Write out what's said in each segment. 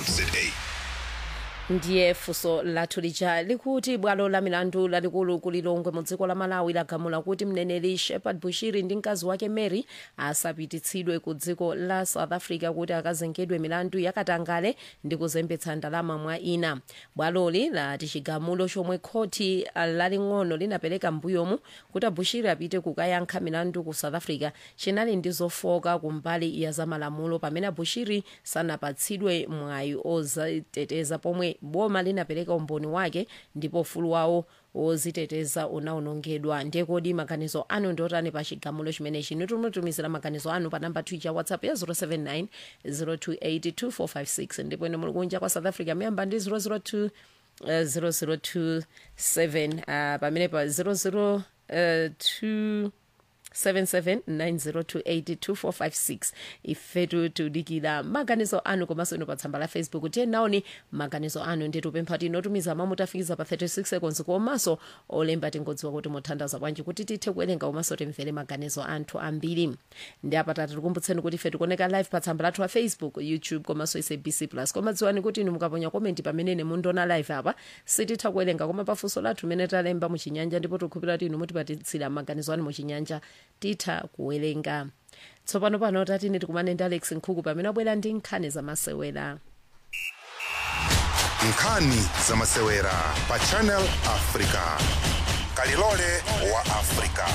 ndiye funso lathu lija likuti bwalo la milandu lalikulu kulilongwe mu dziko la malawi lagamula kuti mneneri shepard bushiri ndi mkazi wake mary asapititsidwe ku dziko la south africa kuti akazengedwe milandu yakatangale ndi kuzembetsa ndalama mwa ina bwaloli lati chigamulo chomwe khoti laling'ono linapereka mbuyomu kuti abushiri apite kukayankha milandu ku south africa chinali ndi zofoka kumbali ya zamalamulo pamene abushiri sanapatsidwe mwayi oziteteza pomwe boma linapereka umboni wake ndipo ufulu wawo woziteteza unawonongedwa ndiye kodi maganizo anu ndiotani pa chigamulo chimenechi nitumutumizira maganizo anu pa namba twitter whatsapp ya 079 028 ndipo ine muli kunja kwa south africa miyamba ndi 002 uh, 0027 uh, pamene pa 002 7790282456 ifetu tudikira maganizo anu komanso ino pa tsamba la facebook tiye naoni maganizo anu ndi tupempha tinotumiza mamu tafikiza pa 36 seconds komanso olemba tingodziwa kuti muthandaza bwanji kuti tithe kuwerenga komanso timvere maganizo anthu ambiri ndi apa tati tikumbutseni kuti ife tikuoneka live pa tsamba lathu la facebook youtube komanso sabc plus koma dziwani kuti inu mukaponya komenti pamenene mundiona live apa sititha kuwerenga koma pafunso lathu mene talemba muchinyanja ndipo tikukhulupirira kuti inu mutipatitsira maganizo anu muchinyanja titha kuwerenga tsopano pano tatine tikumane ndi alex nkhuku pamene abwera ndi nkhani zamasewera nkhani zamasewera pa channel africa kalilole wa africa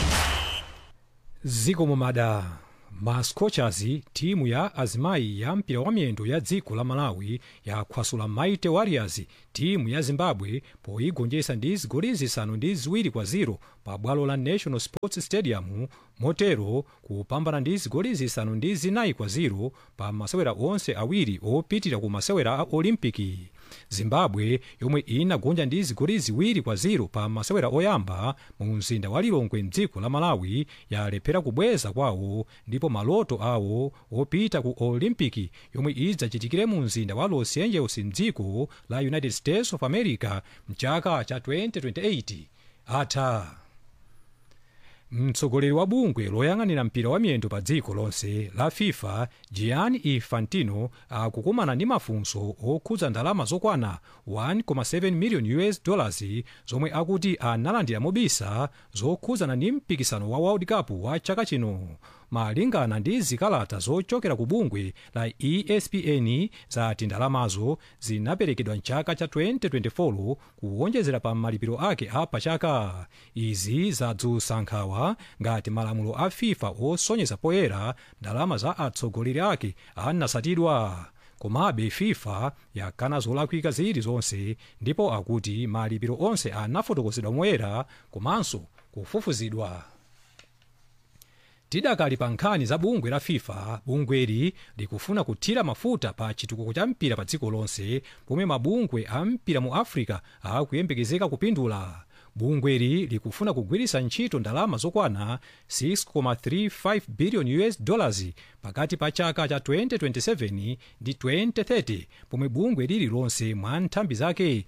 ziko mumada ma scorchers timu ya azimayi ya mpira wa miyendo ya dziko la malawi yakhwasula mighty warriors timu ya zimbabwe poyigonjetsa ndi zigoli zisanu ndi ziwiri kwa ziro pa bwalo la national sports stadium motero kupambana ndi zigoli zisanu ndi zinayi kwa ziro pa masewera onse awiri opitira ku masewera a olimpiki zimbabwe yomwe inagonja ndi zigoli ziwiri kwa ziro pa masewera oyamba mu mzinda wa lilongwe mdziko la malawi yalephera kubweza kwawo ndipo maloto awo opita ku olimpiki yomwe idzachitikire mu mzinda wa los angeles mdziko la united states of america mchaka cha 2028 atha mtsogoleri wa bungwe loyang'anira mpira wa miyendo pa dziko lonse la fifa gianni infantino akukumana ndi mafunso okhudza ndalama zokwana 1.7 million us dollars zomwe akuti analandira mobisa zokhudzana ndi mpikisano wa world cup wa chaka chino malingana ndi zikalata zochokera ku bungwe la espn zati ndalamazo zinaperekedwa mchaka cha 2024 kuwonjezera pa malipiro ake a pachaka izi zadzutsa nkhawa ngati malamulo a fifa osonyeza poyera ndalama za atsogoleri ake anasatidwa komabe fifa yakana zolakwika zilizonse ndipo akuti malipiro onse anafotokozedwa moyera komanso kufufuzidwa tidakali pa nkhani za bungwe la fifa bungweli likufuna kuthira mafuta pa chitukuko cha mpira pa dziko lonse pomwe mabungwe a mpira mu africa akuyembekezeka kupindula bungweli likufuna kugwiritsa ntchito ndalama zokwana 6.35 billion us dollars pakati pa chaka cha 2027 ndi 2030 pomwe bungwe lililonse mwa nthambi zake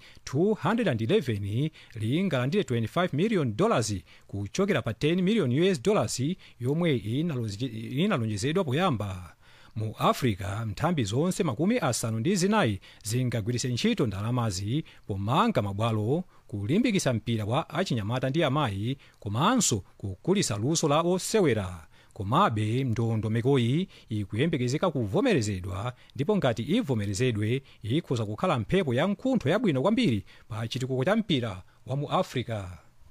211 lingalandire 25 million dollars kuchokera pa 10 million us dollars yomwe inalonjezedwa poyamba mu africa nthambi zonse makumi asanu ndi zinayi zingagwiritse ntchito ndalamazi pomanga mabwalo kulimbikitsa mpira wa achinyamata ndi amayi komanso kukulitsa luso la osewera komabe ndondomekoyi ikuyembekezeka kuvomerezedwa ndipo ngati ivomerezedwe ikhoza kukhala mphepo ya mkuntho yabwino kwambiri pa chitukuko cha mpira wa mu africa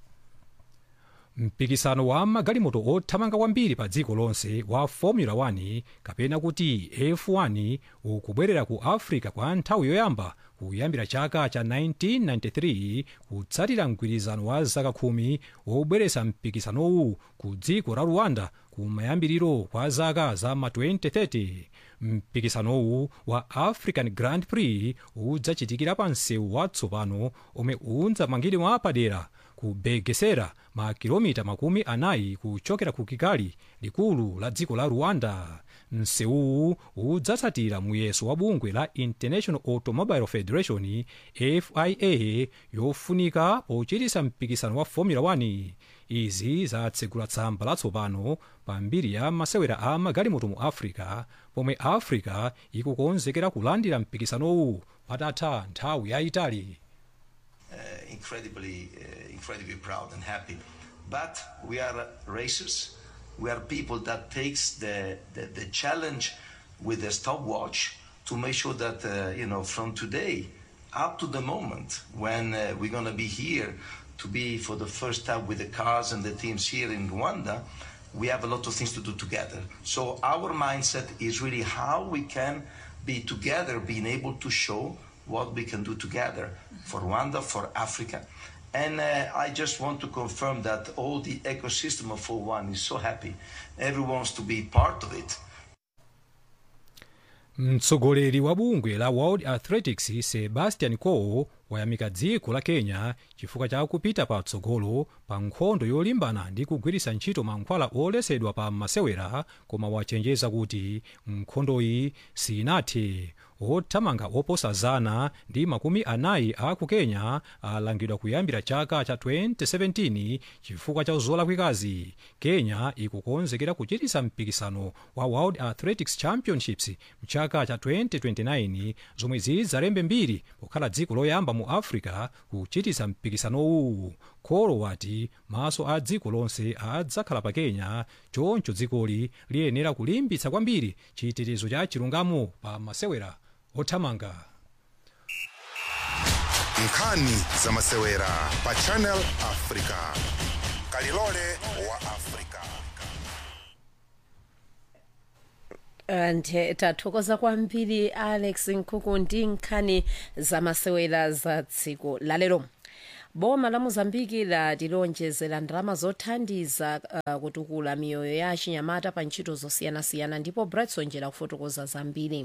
mpikisano wa magalimoto othamanga kwambiri pa dziko lonse wa formula 1 kapena kuti f1 ukubwerera ku africa kwa nthawi yoyamba kuyambira chaka cha 1993 kutsatira mgwirizano wa zaka khumi wobweretsa mpikisanowu ku dziko la rwanda kumayambiriro kwa zaka za ma 2030 mpikisanowu wa african grand prix udzachitikira pa msewu watsopano omwe udzamangidwa padera ku begesera makilomita makumi anayi kuchokera ku kigali likulu la dziko la rwanda msewuwu udzatsatira muyeso wa bungwe la international automobile federation fia yofunika pochititsa mpikisano wa formula 1 izi zatsegula tsamba latsopano pa mbiri ya masewera a magalimoto mu africa pomwe africa ikukonzekera kulandira mpikisanowu patatha nthawi yayitali uh, incredibly, uh, incredibly proud and happy. But we are racers. We are people that takes the, the, the challenge with the stopwatch to make sure that, uh, you know, from today up to the moment when uh, we're going to be here to be for the first time with the cars and the teams here in Rwanda, we have a lot of things to do together. So our mindset is really how we can be together, being able to show what we can do together for Rwanda, for Africa. And uh, I just want to confirm that all the ecosystem of 41 is so happy. Everyone wants to be part of it. mtsogoleri wa bungwe la world athletics sebastian coe wayamika dziko la kenya chifukwa cha kupita patsogolo pa nkhondo yolimbana ndi kugwiritsa ntchito mankhwala olesedwa pa masewera koma wachenjeza kuti nkhondoyi sinathe othamanga oposa zana ndi makumi anayi a ku kenya alangidwa kuyambira chaka cha 2017 chifukwa cha zolakwikazi kenya ikukonzekera kuchititsa mpikisano wa world athletics championships mchaka cha 2029 zomwe zidzalembe mbiri pokhala dziko loyamba mu africa kuchititsa mpikisanowu kholo wati maso a dziko lonse adzakhala pa kenya choncho dzikoli liyenera kulimbitsa kwambiri chitetezo cha chilungamo pa masewera othamanga nkhani za masewera pa channel africa kalilole wa africa nthe tathokoza kwambiri alex nkhuku ndi nkhani zamasewera za dziko lalero boma la mozambiki latilonjezera ndalama zothandiza uh, kutukula miyoyo ya achinyamata pa ntchito zosiyanasiyana ndipo bretson njera kufotokoza zambiri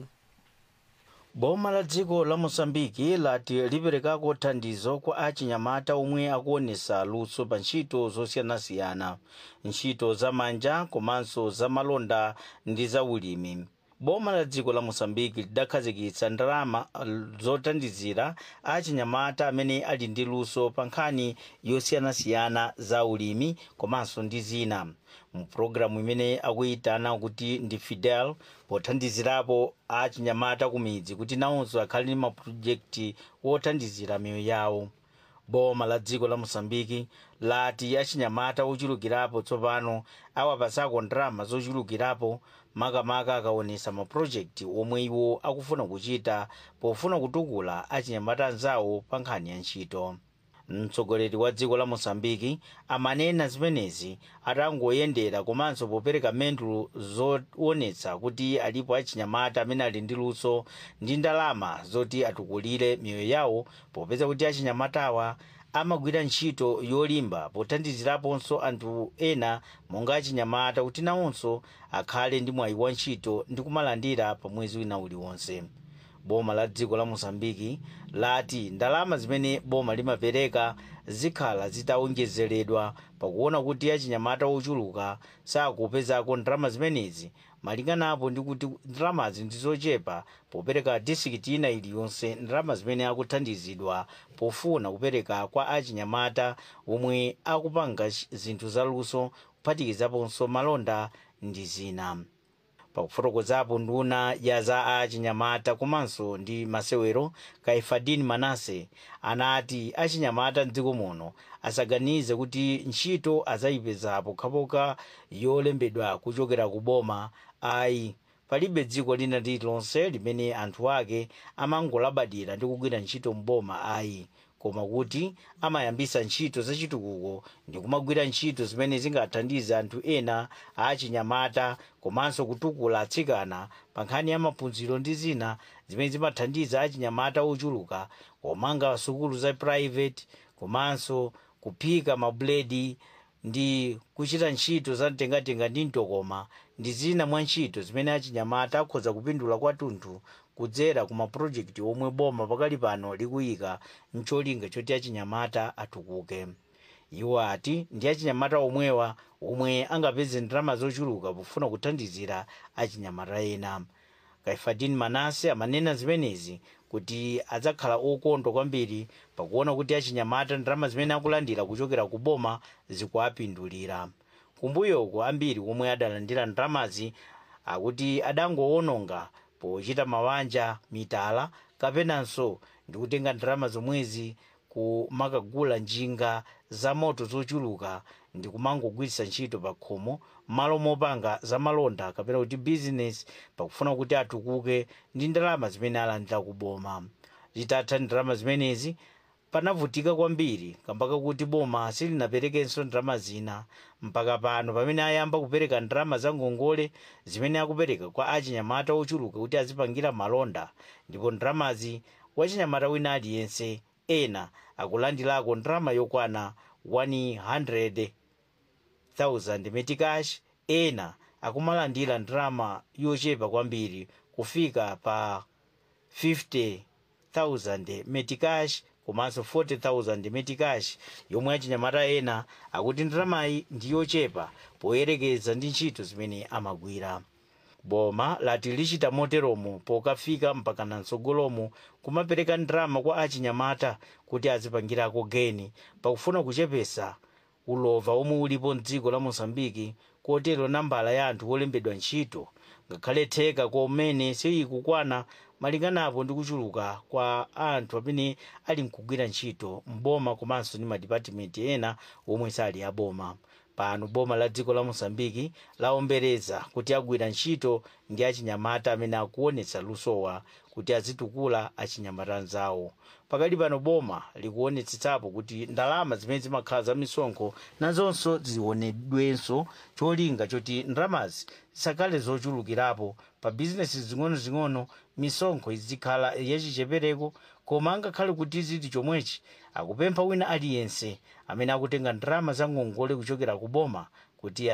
boma la dziko la mosambiki lati liperekako thandizo kwa achinyamata omwe akuonesa luso pa ntchito zosiyanasiyana ntchito za manja komanso za malonda ndi za ulimi boma la dziko la mosambiki lidakhazikitsa ndalama zothandizira achinyamata amene ali ndi luso pa nkhani yosiyanasiyana za ulimi komanso ndi zina mu pulogalamu imene akuyitana kuti ndi fidel pothandizirapo achinyamata ku midzi kuti nawonso akhale ndi mapulojekiti wothandizira miyoyo yawo boma la dziko la mosambiki lati achinyamata ochulukirapo tsopano awapasako ndalama zochulukirapo makamaka akaonesa mapulojekiti omwe iwo akufuna kuchita pofuna kutukula achinyamata anzawo pa nkhani ya ntchito mtsogoleri wa dziko la mosambiki amanena zimenezi atangoyendera komanso popereka mendulo zoonetsa kuti alipo achinyamata amene ali ndi luso ndi ndalama zoti atukulire miyoyo yawo popeza kuti achinyamatawa amagwira ntchito yolimba pothandiziraponso anthu ena monga achinyamata kuti nawonso akhale ndi mwayi wa ntchito ndi kumalandira pa mwezi wina uliwonse boma la dziko la mosambiki lati ndalama zimene boma limapereka zikhala zitawonjezeredwa pakuona kuti achinyamata ochuluka sakupezako ndalama zimenezi malinganapo ndi kuti ndalamazi ndizochepa popereka disikiti ina iliyonse ndalama zimene akuthandizidwa pofuna kupereka kwa achinyamata omwe akupanga zinthu zaluso kuphatikizaponso malonda ndi zina pakufotokozapo nduna ya za achinyamata komanso ndi masewero kaifadini manase anati achinyamata mdziko muno asaganize kuti ntchito azayipeza pokhapokha yolembedwa kuchokera ku boma ayi palibe dziko lina lililonse limene anthu ake amangolabadira ndi kugwira ntchito mboma ayi koma kuti amayambisa ntchito zachitukuko ndi kumagwira ntchito zimene zingathandize anthu ena achinyamata komanso kutukula atsikana pa nkhani ya maphunziro ndi zina zimene zimathandiza achinyamata ochuluka komanga sukulu za private komanso kuphika mabuledi ndi kuchita ntchito za mtengatenga ndi mtokoma ndi zina mwa ntchito zimene achinyamata akhoza kupindula kwathunthu kudzera ku mapulojekiti omwe boma pakali pano likuyika mcholinga choti achinyamata atukuke iwo ati ndi achinyamata omwewa omwe angapeze ndalama zochuluka pofuna kuthandizira achinyamata ena kaifadin manase amanena zimenezi kuti adzakhala okondwa kwambiri pakuona kuti achinyamata ndalama zimene akulandira kuchokera ku boma zikuapindulira kumbuyoko ambiri omwe adalandira ndalamazi akuti adangowononga pochita mawanja mitala kapenanso ndikutenga ndalama zomwezi kumakagula njinga za moto zochuluka ndi kumangogwiritsa ntchito pa khomo malo mopanga zamalonda kapena kuti bizinesi pakufuna kuti atukuke ndi ndalama zimene alandira kuboma zitatha ndalama zimenezi panavutika kwambiri kambaka kuti boma silinaperekenso ndalama zina mpaka pano pamene ayamba kupereka ndalama za ngongole zimene akupereka kwa achinyamata ochuluka kuti azipangira malonda ndipo ndalamazi wachinyamata wina aliyense ena akulandirako ndalama yokwana 100,000 metikash ena akumalandira ndalama yochepa kwambiri kufika pa 50,000 metikash komanso 40,000 metikash yomwe achinyamata ena akuti ndalamayi ndi yochepa poyerekeza ndi ntchito zimene amagwira boma lati lichita moteromo pokafika mpakana mtsogolomo kumapereka ndalama kwa achinyamata kuti azipangirako geni pakufuna kuchepesa ulova omwe ulipo mdziko la mosambiki kotero nambala ya anthu olembedwa ntchito ngakhale theka komene sikukwana malinganapo ndi kuchuluka kwa anthu amene ali mkugwira ntchito mboma komanso ndi madipatimenti ena omwe sali aboma pano boma la dziko la mosambiki laombereza kuti agwira ntchito ndi achinyamata amene akuonetsa lusowa kuti azitukula achinyamata anzawo pakali pano boma likuonetsetsapo kuti ndalama zimene zimakhala za misonkho nazonso zionedwenso cholinga choti ndalamazi zisakhale zochulukirapo pa bizinesi zing'onozing'ono misonkho izikhala yachichepereko koma angakhale kuti ziti chomwechi akupempha wina aliyense amene akutenga ndalama za ngongole kuchokera ku boma kuti